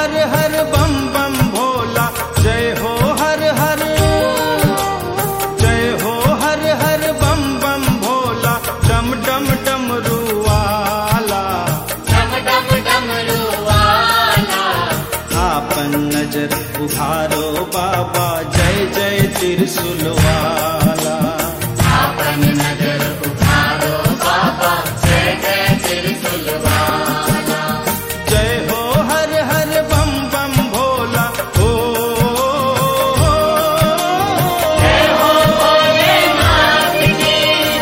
हर हर बम बम भोला जय हो हर हर जय हो हर हर बम बम भोला डम डम डमरू वाला डम डम डमरू वाला आपन नजर उभारो बाबा जय जय त्रिशूल वाला आपन नजर उठारो बाबा जय जय त्रिशूल वाला जय हो हर हर बम बम भोला ओ जय हो भोलेनाथ की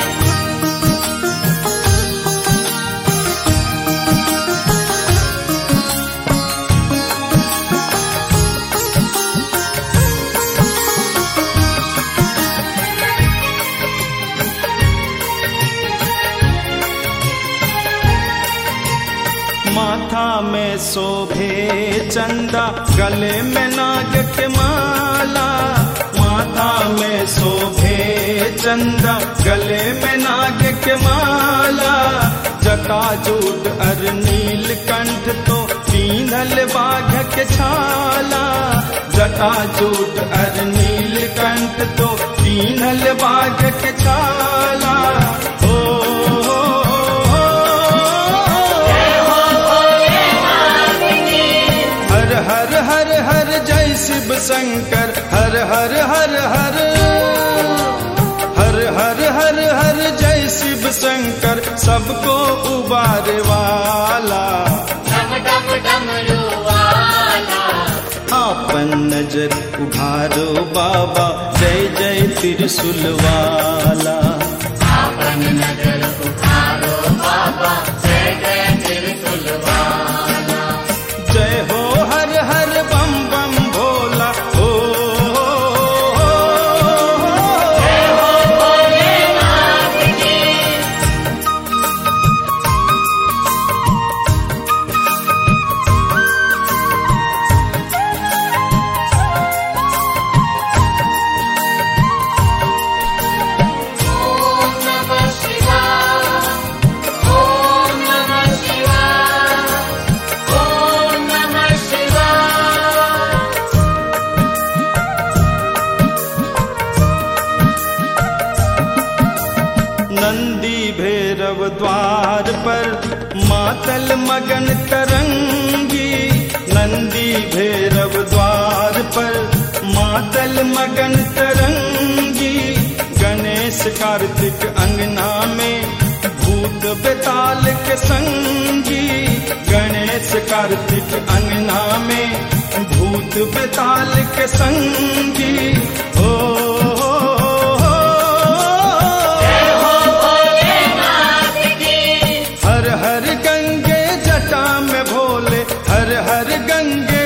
माथा में शोभे चंदा गले में नाग के माला माथा में शोभे चंदा गले में नाग के माला जटाजूट अर नील कंठ तो पींधल बाघ के छाला जटाजूट अर नील कंठ तो पींधल बाघ के छाला ओ, ओ, ओ, हर हर हर हर जय शिव शंकर हर हर हर हर हर हर हर हर जय शिव शंकर सबको उबारे वाला डम डम डमरू वाला आपन नजर उभारो बाबा जय जय त्रिशूल वाला आपन नजर उठारो बाबा जय जय त्रिशूल वाला जय हो हर हर बम बम भोला ओ, जय हो भोलेनाथ की ओम नमः शिवाय ओम नमः शिवाय ओम नमः शिवाय नंदी भैरव द्वार पर मातल मगन तरंगी नंदी भैरव द्वार पर मातल मगन तरंगी गणेश कार्तिक अंगना में भूत बेताल के संगी गणेश कार्तिक अंगना में भूत बेताल के संगी ओ, ओ, ओ, जय हो भोलेनाथ की हर हर गंगे जटा में भोले हर हर गंगे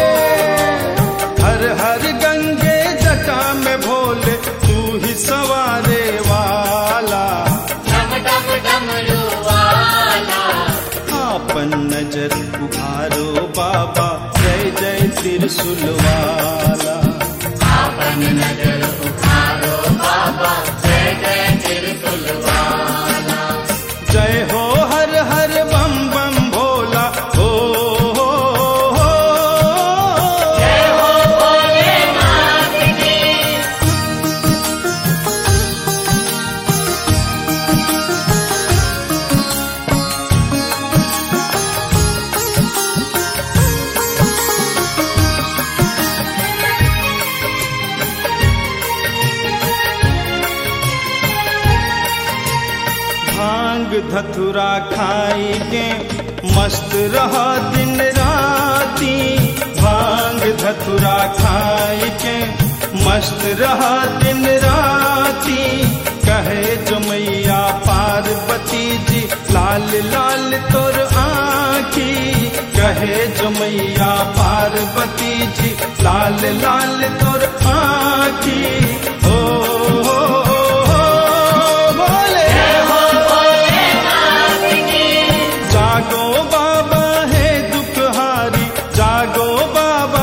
हर हर गंगे जटा में भोले तू ही सवारे वाला डम डम डमरू वाला आपन नजर उभारो बाबा जय जय त्रिशूल वाला आपन नजर उठारो बाबा जय जय त्रिशूल वाला जय हो हर हर बम बम भोला ओ, ओ, ओ, जय हो भोलेनाथ की भांग धतुरा खाई के मस्त रह दिन राती भांग धतुरा खाई के मस्त रह दिन राती कहे जो मैया पार्वती जी लाल लाल तोर आखी कहे जो मैया पार्वती जी लाल लाल तोर आखी ओ, ओ, ओ, ओ बोले हो भोलेनाथ की जागो बाबा है दुखहारी जागो बाबा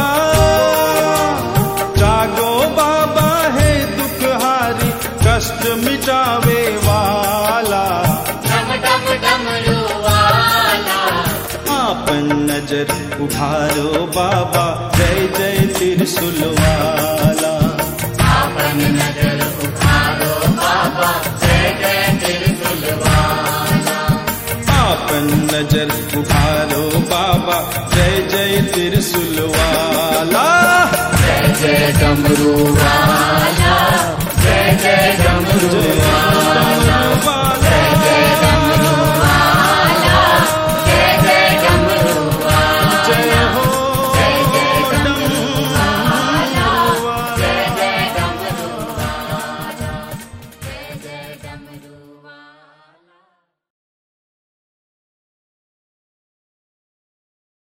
जागो बाबा है दुखहारी कष्ट मिटावे वाला डम डम डमरू वाला आपन नजर उभारो बाबा जय जय त्रिशूलवाला आपन नजर उखारो बाबा जय जय त्रिशूलवाला आपन नजर उभारो बाबा जय जय त्रिशूलवाला जय जय डमरू वाला जय जय डमरू